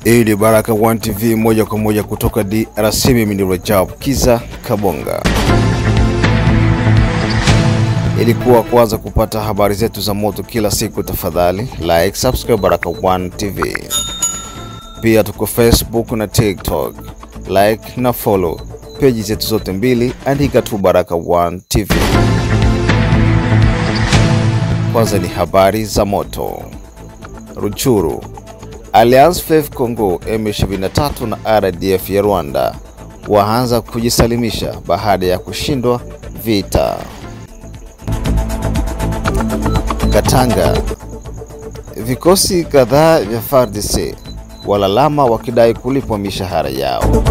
Hii ni Baraka One TV moja kwa moja kutoka DRC. Mimi ni Rajab Kiza Kabonga. Ilikuwa kwanza kupata habari zetu za moto kila siku, tafadhali like, subscribe Baraka One TV. Pia tuko Facebook na TikTok, like na follow peji zetu zote mbili, andika tu Baraka One TV. Kwanza ni habari za moto. Ruchuru, Alliance Fleuve Congo M23 na RDF ya Rwanda waanza kujisalimisha baada ya kushindwa vita. Katanga, vikosi kadhaa vya FARDC walalama wakidai kulipwa mishahara yao.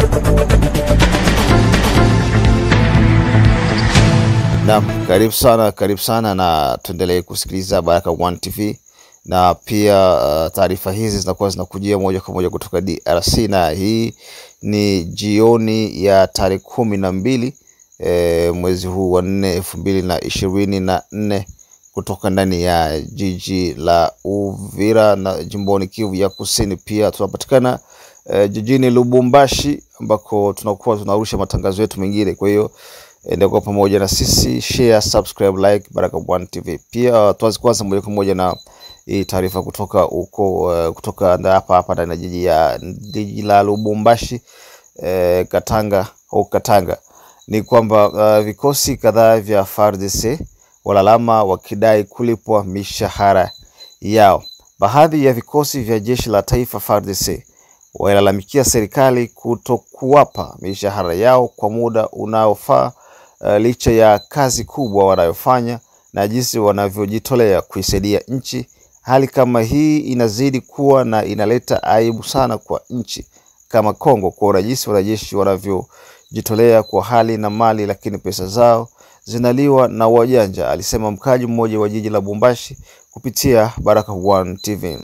Naam, karibu sana, karibu sana na tuendelee kusikiliza Baraka One TV na pia uh, taarifa hizi zinakuwa zinakujia moja kwa moja kutoka DRC na hii ni jioni ya tarehe kumi na mbili e, mwezi huu wa nne elfu mbili na ishirini na nne kutoka ndani ya jiji la Uvira na jimboni Kivu ya Kusini. Pia tunapatikana e, jijini Lubumbashi ambako tunakuwa tunarusha matangazo yetu mengine. Kwa hiyo endelea pamoja na sisi, share, subscribe, like Baraka One TV. Pia tuanze kwanza moja kwa moja na hii taarifa kutoka huko uh, kutoka nda- hapa hapa ndani ya jiji ya jiji la Lubumbashi eh, Katanga au Katanga ni kwamba uh, vikosi kadhaa vya FARDC walalama wakidai kulipwa mishahara yao. Baadhi ya vikosi vya jeshi la taifa FARDC wailalamikia serikali kutokuwapa mishahara yao kwa muda unaofaa uh, licha ya kazi kubwa wanayofanya na jinsi wanavyojitolea kuisaidia nchi. Hali kama hii inazidi kuwa na inaleta aibu sana kwa nchi kama Kongo kuona jinsi wanajeshi wanavyojitolea kwa hali na mali, lakini pesa zao zinaliwa na wajanja, alisema mkaji mmoja wa jiji la Lubumbashi kupitia Baraka One TV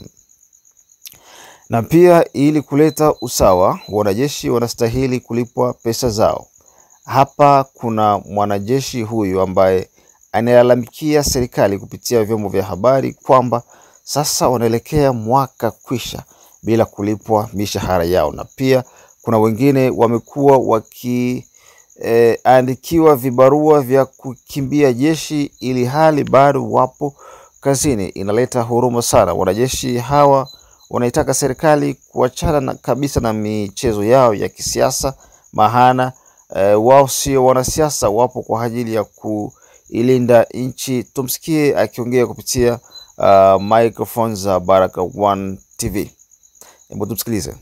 na pia ili kuleta usawa, wanajeshi wanastahili kulipwa pesa zao. Hapa kuna mwanajeshi huyu ambaye analalamikia serikali kupitia vyombo vya habari kwamba sasa wanaelekea mwaka kwisha bila kulipwa mishahara yao, na pia kuna wengine wamekuwa wakiandikiwa vibarua vya kukimbia jeshi ili hali bado wapo kazini. Inaleta huruma sana. Wanajeshi hawa wanaitaka serikali kuachana na, kabisa na michezo yao ya kisiasa, maana eh, wao sio wanasiasa, wapo kwa ajili ya kuilinda nchi. Tumsikie akiongea kupitia uh, microphone za Baraka One TV. Hebu tumsikilize.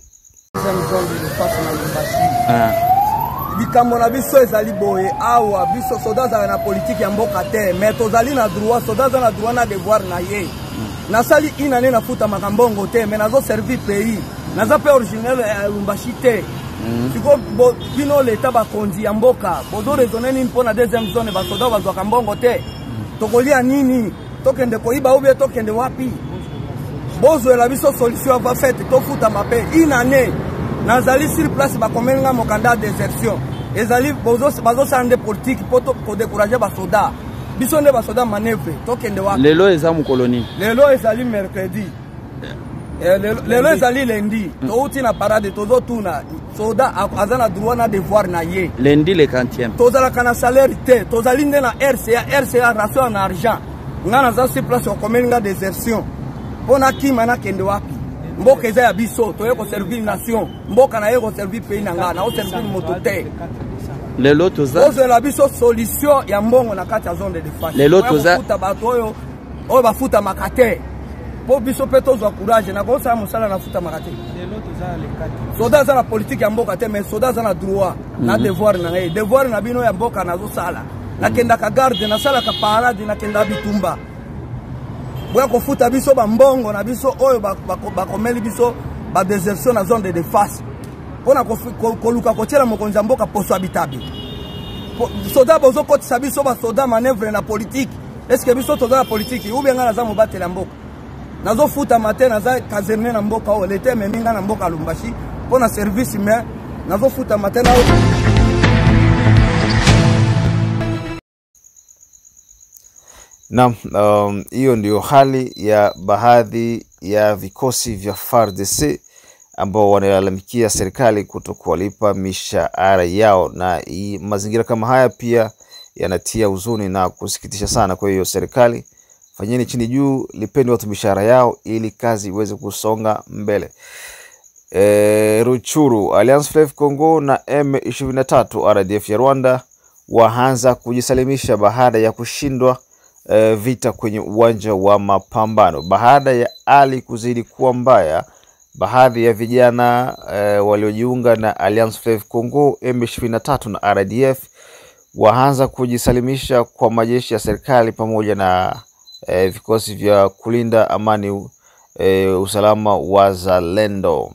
likambo na biso ezali boye awa biso soda azala na politike ya mboka te me tozali na droit soda aza na droit na devoir na ye nasali inane nafutamaka mbongo te me nazoservi pays naza mpe originel ya lumbashi te siko bo- bino leta bakonzi ya mboka bozoresone nini mpo na deuxième zone basoda bazwaka mbongo te tokolia nini tokende koyiba ubie tokende wapi bozwela biso solution ava fete tofutama mpe inane nazali sur place bakomelinga mokanda ya désertion ezali bozo- bazosala nde politike mpo to- kodécourage basoda biso nde basoda manevre tokende wapi lelo eza mokolo nini lelo ezali mercredi Eh, lelo lelo ezali lendi touti na parade tozotuna soda a- aza na droit na devoir na ye lendi le 40e tozalaka na salaire te tozali nde na rca rca ration na argent nga naza sur place okomeli nga désertion mpo nakima nakende wapi mboka eza ya biso toye koservir nation mboka naye koservir pays na nga naoservir moto te lelo toza ozwela biso solution ya mbongo na kati ya zone de defense Lelo Oya toza- kofuta bato oyo oyo bafutamaka te mpo biso mpe tozwa courage nakosala mosala nafutamaka te soda aza na politike ya mboka te mais soda aza na droit na devoir na ngai devoir na bino ya mboka nazosala nakendaka garde nasalaka parade nakendaka bitumba boya kofuta biso bambongo na biso oyo bak- bako- bakomeli biso badesertion na zone de defense mpona kofi- ko- koluka kotiela mokonzi ya mboka poso ya bitabe Po- soda bozokotisa biso basoda manevre na politike eske biso toza na politike ubie ngai naza mobateli ya mboka nazofutama te naza kaserne na mboka oyo leta ememi ngai na mboka ya lumbashi mpo na service me nazofutama te na Naam, um, hiyo ndio hali ya baadhi ya vikosi vya FARDC ambao wanalalamikia serikali kuto kuwalipa mishahara yao, na hii mazingira kama haya pia yanatia huzuni na kusikitisha sana. Kwa hiyo serikali, fanyeni chini juu, lipeni watu mishahara yao ili kazi iweze kusonga mbele. E, Ruchuru, Alliance Fleuve Congo na M23 RDF ya Rwanda waanza kujisalimisha baada ya kushindwa e, vita kwenye uwanja wa mapambano. Baada ya hali kuzidi kuwa mbaya, baadhi ya vijana e, waliojiunga na Alliance Fleuve Congo M23 na RDF waanza kujisalimisha kwa majeshi ya serikali pamoja na e, vikosi vya kulinda amani e, usalama wa Zalendo.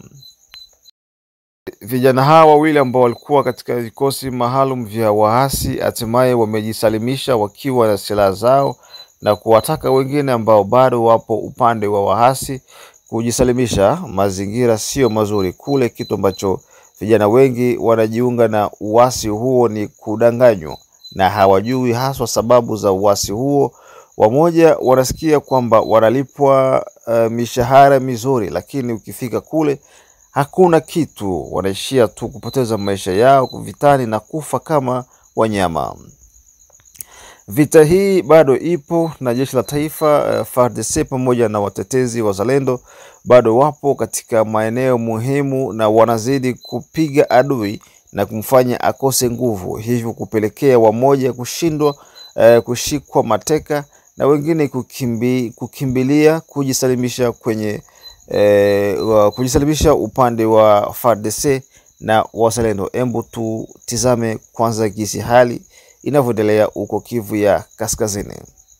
Vijana hawa wawili ambao walikuwa katika vikosi maalum vya waasi hatimaye wamejisalimisha wakiwa na silaha zao na kuwataka wengine ambao bado wapo upande wa waasi kujisalimisha. Mazingira sio mazuri kule. Kitu ambacho vijana wengi wanajiunga na uasi huo ni kudanganywa na hawajui haswa sababu za uasi huo. Wamoja wanasikia kwamba wanalipwa uh, mishahara mizuri, lakini ukifika kule hakuna kitu, wanaishia tu kupoteza maisha yao vitani na kufa kama wanyama. Vita hii bado ipo na jeshi la taifa uh, FARDC pamoja na watetezi wazalendo bado wapo katika maeneo muhimu na wanazidi kupiga adui na kumfanya akose nguvu, hivyo kupelekea wamoja kushindwa uh, kushikwa mateka na wengine kukimbi, kukimbilia kujisalimisha kwenye eh, wa- kujisalimisha upande wa FARDC na wazalendo. Embu tutizame kwanza jinsi hali inavyoendelea huko Kivu ya Kaskazini.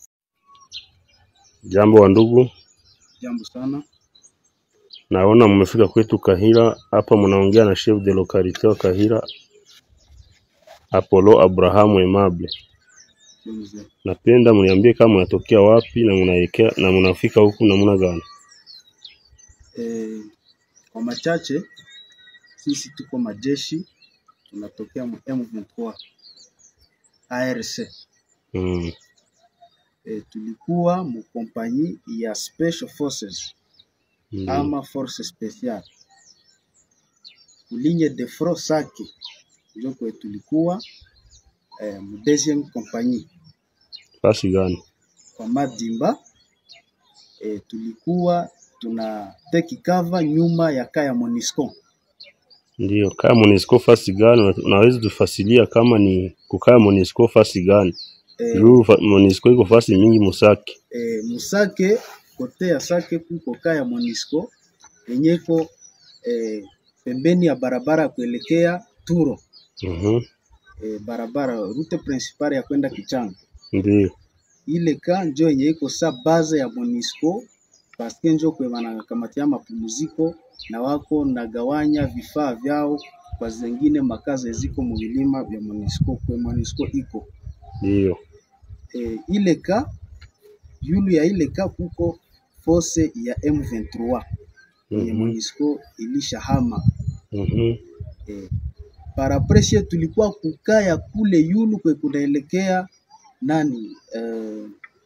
Jambo wa ndugu, Jambo sana. naona mmefika kwetu Kahira. Hapa mnaongea na chef de localité wa Kahira, Apollo Abrahamu Aimable. Mzee. Napenda mniambie kama mnatokea wapi na mnaelekea na mnafika huku namna gani? E, kwa machache sisi tuko majeshi tunatokea mu M23 ARC. Mm. E, tulikuwa mu kompanyi ya Special Forces Ndio. ama Force Special kulinye de front Sake ndio kwe tulikuwa e, mu deuxième compagnie Fasi gani? kwa Madimba e, tulikuwa tuna take cover nyuma ya kaya Monisco. Ndio. Kaya Monisco fasi gani? Una- Unaweza tufasilia kama ni kukaa Monisco fasi gani? E, Juu fa- Monisco iko fasi mingi Musaki. e, Musake kote ya Sake kuko kaya Monisco yenyeko e, pembeni ya barabara ya kuelekea Turo Mhm. e, barabara rute principale ya kwenda Kichanga. Ndio. Ile ka njo yenye iko sa base ya Monisco paske njo kwe wanakamatia mapumziko na wako nagawanya vifaa vyao kwa zengine makazi ziko mu vilima vya Monisco kwe Monisco iko Ndio. e, ile ka yulu ya ile ka kuko force ya M23 yenye Mhm. Monisco ilishahama Mhm. e, parapreshe tulikuwa kukaya kule yulu kwe kunaelekea nani eh,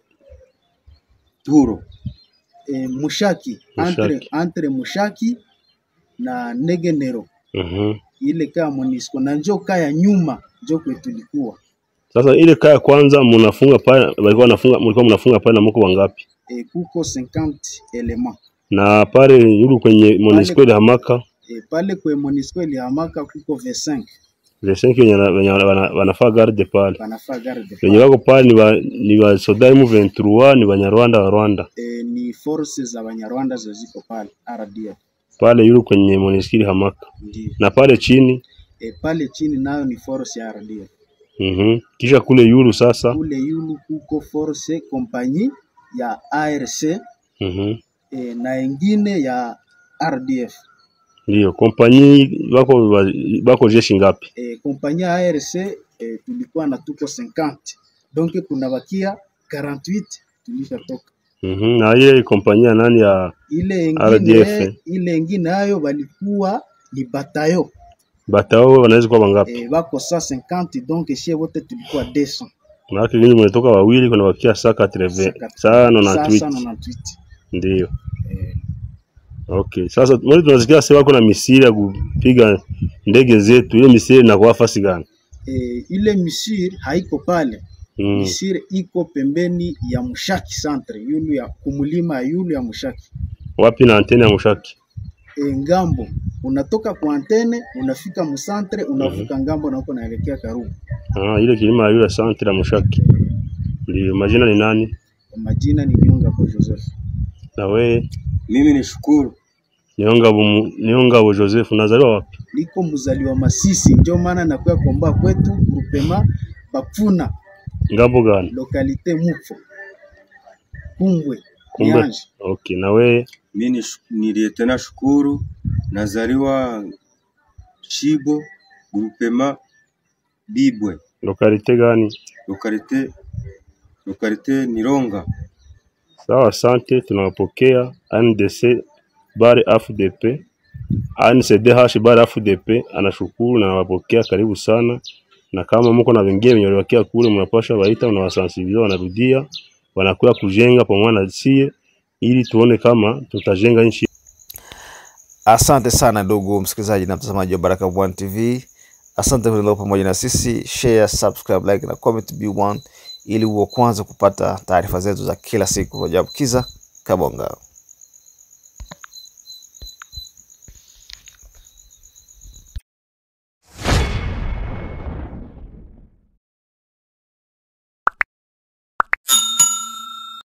Turo e, Mushaki, Entre, Mushaki. entre Mushaki na Negenero Mhm. ile kaya Monisco na njo kaya nyuma njo kwe tulikuwa Sasa ile kaya kwanza mnafunga pale, walikuwa wanafunga, mlikuwa mnafunga pale na mko wangapi? e, kuko 50 element Na pale yulu kwenye Monisco ile hamaka e, pale kwe Monisco ilihamaka kuko 25 Lesenki wenye wana- wenye wana- wana- wanafaa garde pale banafaa garde wenye wako pale ni wa ni wa soda M23 ni Banyarwanda wa Rwanda e, ni forces za Banyarwanda ziko pale RDF pale yulu kwenye Monisco ile hamaka ndio na pale chini e, pale chini nayo ni force ya RDF mhm. Kisha kule yulu sasa kule yulu kuko force kompanyi ya ARC mhm. e, na ingine ya RDF Ndio kompanyi wako wa- wako jeshi ngapi? e, kompanyi ya ARC e, tulikuwa na tuko 50 donc kunabakia 48 tulishatoka Mhm. Na ile kompanyi ya nani ya ile RDF. ingine ile ingine nayo balikuwa ni batayo batao wanaweza kuwa wangapi? e, bako sa 50 donc shie wote tulikuwa 200 Maana nyinyi mnatoka wawili kuna wakia saa 80 saa Sasa 98 98 ndio. e, Okay, sasa mwezi tunasikia sasa wako na misiri ya kupiga ndege zetu, ile misiri inakuwa fasi gani? E, ile misiri haiko pale Mm. misiri iko pembeni ya Mushaki centre yulu ya kumulima ya yulu ya Mushaki Wapi na antene ya Mushaki? e, ngambo unatoka kwa antene unafika musantre unavuka ngambo na huko naelekea Karugu. Ah, ile kilima ya yule santre ya Mushaki. Ndio, majina ni nani? Majina ni Nyonga kwa Joseph. Na wewe Mimi ni shukuru Niongabo Mu- Niongabo Joseph, unazaliwa wapi? Niko mzaliwa Masisi, ndio maana nakuya komba kwetu grupema Bapfuna Ngambo gani? lokalite Mupfo Kumbwe Kumbe. Nyanje. Okay, na wewe mi ni, shu- ni Lieutenant Shukuru, nazaliwa Shibo grupema Bibwe lokalite gani? lokalite lokalite Nironga. Sawa, asante, tunawapokea NDC bare AFDP ANCDH bare AFDP anashukuru na nawapokea, karibu sana, na kama mko na wengine wenye waliwakia kule, mnapasha waita, unawasansibiliza, wanarudia, wanakuya kujenga pamoja na sie, ili tuone kama tutajenga nchi Asante sana ndugu msikilizaji na mtazamaji wa Baraka One TV. Asante kwa kuendelea pamoja na sisi. Share, subscribe, like na comment B1 ili uwe kwanza kupata taarifa zetu za kila siku. Rajabu Kiza Kabonga.